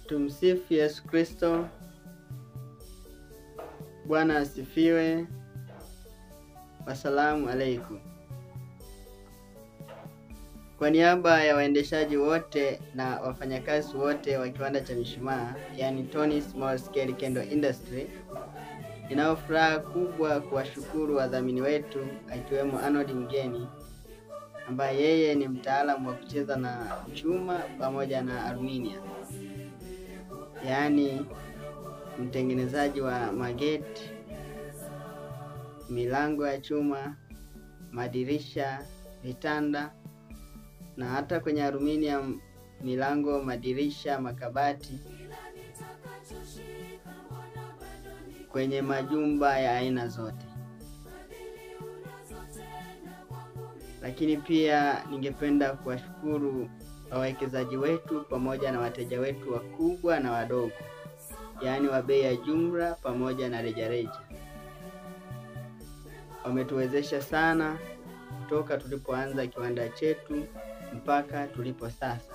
Tumsifu Yesu Kristo. Bwana asifiwe. Wasalamu alaikum. Kwa niaba ya waendeshaji wote na wafanyakazi wote wa kiwanda cha mishumaa, yani Tony Small Scale Candle Industry, ninao furaha kubwa kuwashukuru wadhamini wetu akiwemo Arnold Mgeni ambaye yeye ni mtaalamu wa kucheza na chuma pamoja na aluminium, yaani mtengenezaji wa mageti, milango ya chuma, madirisha, vitanda na hata kwenye aluminium, milango, madirisha, makabati kwenye majumba ya aina zote. Lakini pia ningependa kuwashukuru wawekezaji wetu pamoja na wateja wetu wakubwa na wadogo, yaani wa bei ya jumla pamoja na rejareja. Wametuwezesha sana toka tulipoanza kiwanda chetu mpaka tulipo sasa.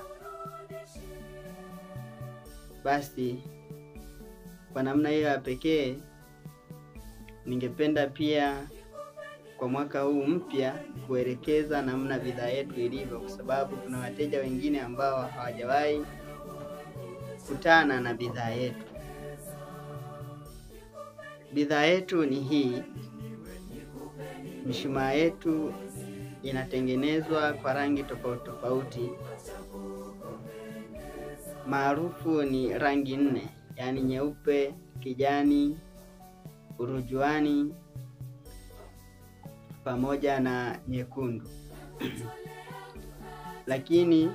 Basi kwa namna hiyo ya pekee, ningependa pia kwa mwaka huu mpya kuelekeza namna bidhaa yetu ilivyo, kwa sababu kuna wateja wengine ambao hawajawahi kutana na bidhaa yetu. Bidhaa yetu ni hii. Mishumaa yetu inatengenezwa kwa rangi tofauti tofauti, maarufu ni rangi nne, yaani nyeupe, kijani, urujuani pamoja na nyekundu. Lakini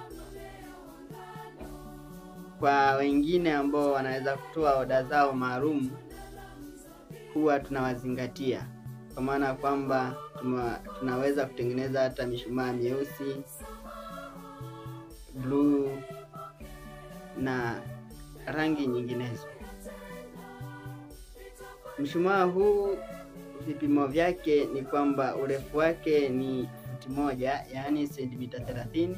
kwa wengine ambao wanaweza kutoa oda zao maalum, huwa tunawazingatia kwa maana ya kwamba tunaweza kutengeneza hata mishumaa myeusi, bluu na rangi nyinginezo. Mshumaa huu vipimo vyake ni kwamba urefu wake ni futi moja, yaani sentimita thelathini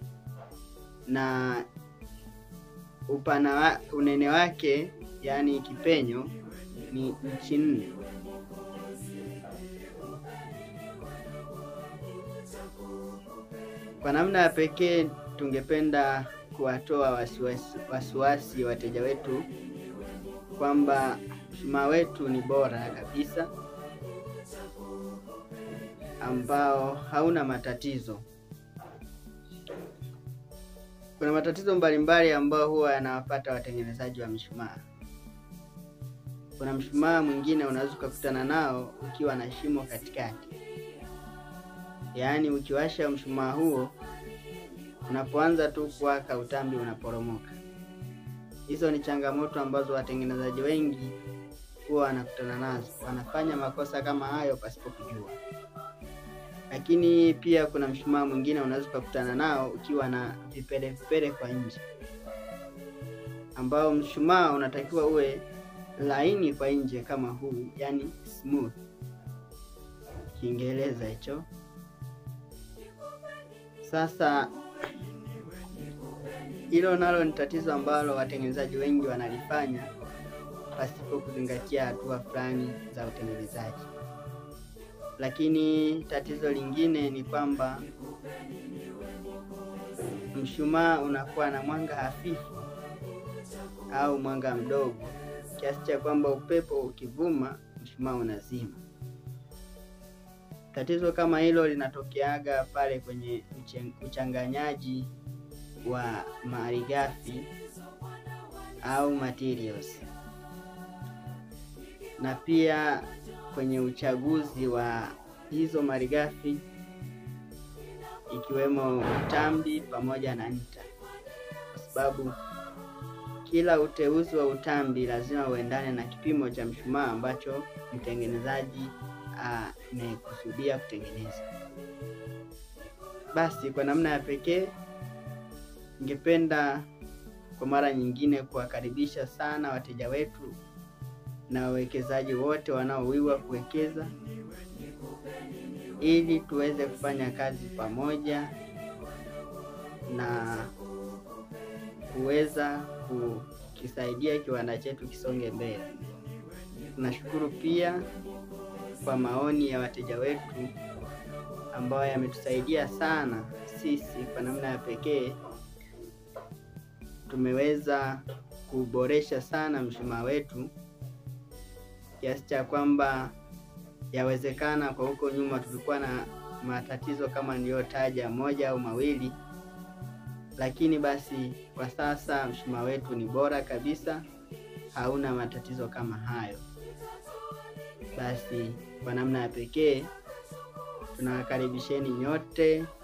na upana wa, unene wake yaani kipenyo ni inchi nne. Kwa namna ya pekee tungependa kuwatoa wasiwasi wasiwasi wateja wetu kwamba mshumaa wetu ni bora kabisa ambao hauna matatizo. Kuna matatizo mbalimbali ambayo huwa yanawapata watengenezaji wa mishumaa. Kuna mshumaa mwingine unaweza ukakutana nao ukiwa na shimo katikati, yaani ukiwasha mshumaa huo, unapoanza tu kuwaka utambi unaporomoka. Hizo ni changamoto ambazo watengenezaji wengi huwa wanakutana nazo, wanafanya makosa kama hayo pasipo kujua. Lakini pia kuna mshumaa mwingine unaweza ukakutana nao ukiwa na vipele vipele kwa nje, ambao mshumaa unatakiwa uwe laini kwa nje kama huu, yani smooth, Kiingereza hicho. Sasa hilo nalo ni tatizo ambalo watengenezaji wengi wanalifanya pasipo kuzingatia hatua fulani za utengenezaji. Lakini tatizo lingine ni kwamba mshumaa unakuwa na mwanga hafifu au mwanga mdogo kiasi cha kwamba upepo ukivuma mshumaa unazima. Tatizo kama hilo linatokeaga pale kwenye uchanganyaji wa malighafi au materials, na pia kwenye uchaguzi wa hizo malighafi ikiwemo utambi pamoja na nta, kwa sababu kila uteuzi wa utambi lazima uendane na kipimo cha mshumaa ambacho mtengenezaji amekusudia kutengeneza. Basi kwa namna ya pekee, ningependa kwa mara nyingine kuwakaribisha sana wateja wetu na wawekezaji wote wanaowiwa kuwekeza ili tuweze kufanya kazi pamoja na kuweza kukisaidia kiwanda chetu kisonge mbele. Tunashukuru pia kwa maoni ya wateja wetu ambayo yametusaidia sana sisi kwa namna ya pekee. Tumeweza kuboresha sana mshumaa wetu kiasi cha kwamba yawezekana kwa huko nyuma tulikuwa na matatizo kama niliyotaja moja au mawili, lakini basi kwa sasa mshumaa wetu ni bora kabisa, hauna matatizo kama hayo. Basi kwa namna ya pekee tunawakaribisheni nyote